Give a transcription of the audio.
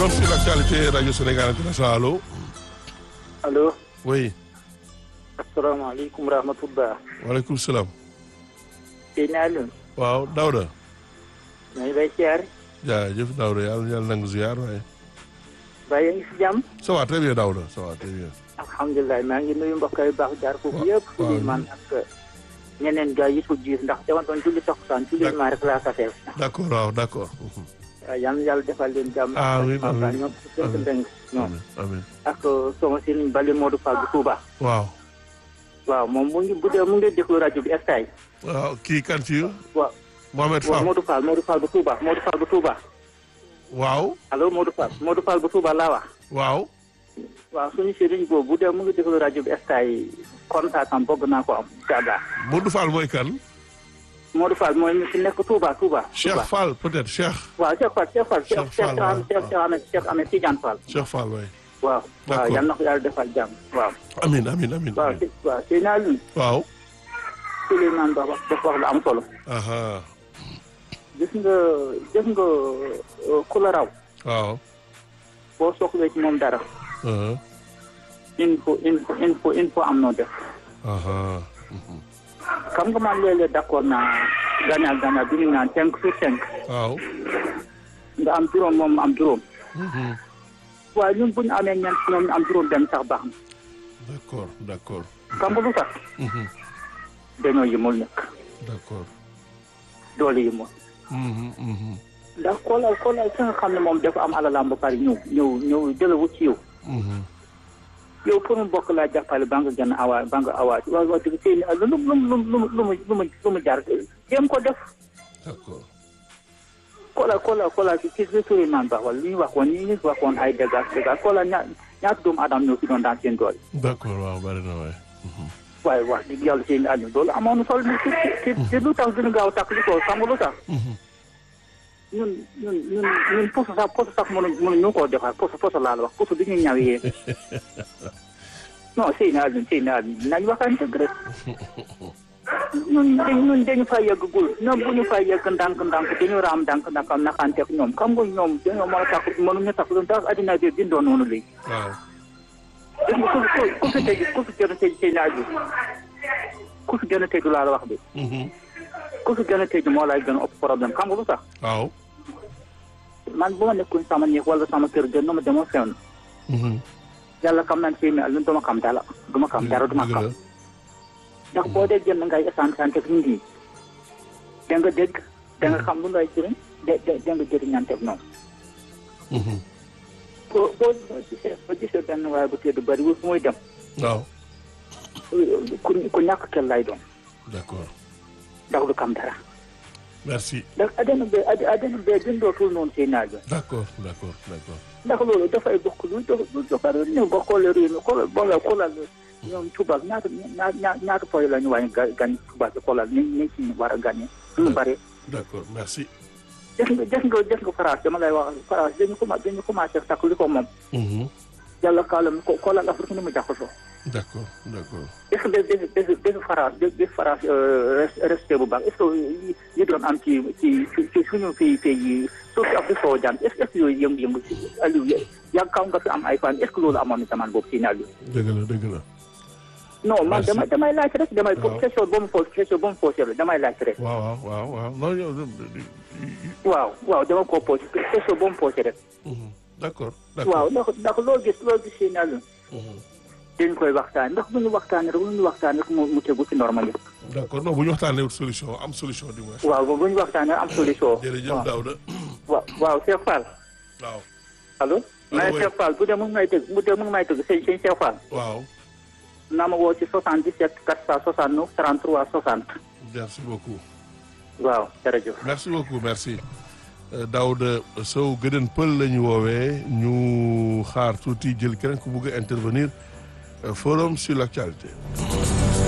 forum sur l'actualité Radio Sénégal International allo. allo. oui. asalaamaaleykum rahmatullah. waaleykum salaam. sëñ Alioune. waaw Daouda. maa ngi lay siyaar. jaajëf Daouda yàlla yàlla nangu ziar waaye. ba yaa ngi si jàmm. ça va très bien Daouda ça va très bien. alhamdulilah maa ngi nuyu mbokk yu baax jaar foofu yëpp. waaw Souleymane ak ñeneen gars yi ko jiir ndax dama doon julli takkusaan julli maa rek laa safee. d'accord waaw d'accord. waaw yal na yàlla defal leen jàmm. amiin ak amiin ñoom seen ndeng ñoom. amiin amiin. ak sama sëriñ Bali Modou Fall bu Touba. waaw. waaw moom mu ngi bu dee mu ngi déglu rajo bi estay. waaw kii kan ci waaw Mohamed waaw Fall. Modou Fall Modou Fall bu Touba Modou Fall bu Touba. waaw. allo Modou Fall Modou Fall bu Touba laa wax. waaw. waaw suñu sëriñ boobu bu dee mu ngi déglu rajo bi estay contact am bëgg naa ko am incha allah. Modou Fall mooy kan. Modou Fall mooy ñu fi nekk Touba Touba. Cheikh Touba. Fall peut-être Cheikh. waaw Cheikh Fall Cheikh Fall Cheikh Cheikh Fall, Cheikh waaw, Cheikh Cheikh Cheikh Ahmed Cheikh Ahmed Tidiane Fall. Cheikh Fall waay. waaw. D'accord. waaw yal na ko yàlla defal jàmm waaw. amiin amiin amiin. waaw si waaw si naa lu waaw. Souleymane Ba wax dafa wax lu am solo. aha gis nga gis nga euh, ku la raw waaw. boo soxlee ci moom dara aha il faut il faut il faut il faut am noo def. aha xam nga man léeg-léeg d'accord naa gagnant gagnant bi ñu naan cinq sur cinq waaw. nga am juróom moom am juróom. Mhm. waaye ñun bu ñu amee ñeent ñoom ñu am juróom benn sax baax na. d'accord d'accord. xam nga lu tax Mhm. dañoo yëmul nekk d'accord. doole yëmul. Mhm, mhm, ndax xoolal xoolal ki nga xam ne moom dafa am alalam ba pare ñëw ñëw ñëw jëlawut ci yow mhm. yow pour mu bokk laa jàppale ba nga gën a awa ba nga awa waaw wax dëgg seen lu mu lu mu lu mu lu mu lu mu lu mu jaar jéem ko def d'accord. xoolal xoolal xoolal ci ci Souleymane Ba wala li ñu waxoon li ñu waxoon ay dégâts dégâts xoolal ña ñaata doomu aadama ñoo fi doon daan seen doole d'accord waaw bari na waay. Mhm. waaye wax dëgg yàlla seen àdduna loolu amoon na solo ci ci ci lu tax gën a gaaw takk li ko xam nga lu tax Mhm. ñun ñun ñun ñun poso sax poso sax mënu mënuñu koo defar poso poso laa la wax poso bi ñuy ñawee non sëy naa leen sëy naa leen nañ waxaan dëgg rek ñun dañ ñun dañu fa yeggagul ñoom bu ñu fa yegg ndànk ndànk dañu raam ndànk ndànk am naxanteeg ñoom xam nga ñoom dañoo mën a takk mënuñu takk lu ndax addina bi bindoo noonu léegi waaw. gis nga ku ku ku fi tëj ku fi gën a tëj sëy naa bi ku fi gën a tëj laa la wax bi Mhm. ku fi gën a tëj moo lay gën a ëpp problème xam nga lu tax waaw. man bu ma nekkoon sama néeg wala sama kër gën na ma demoo fenn Mhm. yàlla xam nañ si mais lu duma xam dara duma xam dara duma dëgg xam la. ndax boo dee jënd ngay essence ante ak nit ñi da nga dégg da nga xam lu lay jëriñ da da da nga jëriñante ak ñoom Mhm. boo boo boo gisee boo gisee benn waaye bu tedd bëri fu muy dem waaw. ku ku ñàkk kel lay doon d'accord. ndax du xam dara merci. ndax adduna bee ad adduna bee bindootul noonu seen naaj d'accord d'accord d'accord. ndax loolu dafay bokk lu dox lu doxal ñëw ba xoolee réew mi xoolal boo la xoolal ñoom tubaab ñaata ñaata ñaata poy la ñu wàññi ga gañ tubaab bi xoolal ni ni ci war a gagné suñu bari d'accord merci. def nga def nga def nga France dama lay wax France dañu commencé dañu commencé takk li ko moom Mhm. yàlla kaalam ko xoolal Afrique ni mu jaxasoo d'accord d'accord. est-ce que def def def France def def France resté bu baax est-ce que yi yi doon am ci ci ci suñu pays pays yi surtout Afrique soo jaan est-ce que est-ce que yooyu yëngu-yëngu ci Aliou yàgg kaw nga fi am ay fan est-ce que loolu amoon na zaman boobu si Aliou dëgg la dëgg la. non man Merci. damay damay laaj rek damay Waaw. question ba mu posé question ba mu posé la damay laaj rek waaw waaw waaw waaw non yow. waaw waaw dama ko posé question ba mu posé rek Mhm. d'accord waaw d'accord. ndax ndax loo gis loo gis si Aliou Mhm. dañ koy waxtaan ndax bu ñu waxtaanee rek bu ñu waxtaanee rek mu mu tegu ci normal yi d'accord non bu ñu waxtaanee wut solution am solution du moins. waaw bu ñu waxtaanee am solution jërëjëf waaw Daouda. waaw waaw Cheikh Fall waaw. allo mais oui. Cheikh Fall bu dee mu ngi may dégg bu dee mu ngi may dégg sëñ sëñ Cheikh Fall waaw. naa ma woo ci 77 469 33 60 merci beaucoup. waaw jërëjëf merci beaucoup merci. Euh, Daouda Sow gëdën pël la ñu woowee ñu xaar tuuti jël keneen ku bugg a intervenir euh, forum sur l'actualité.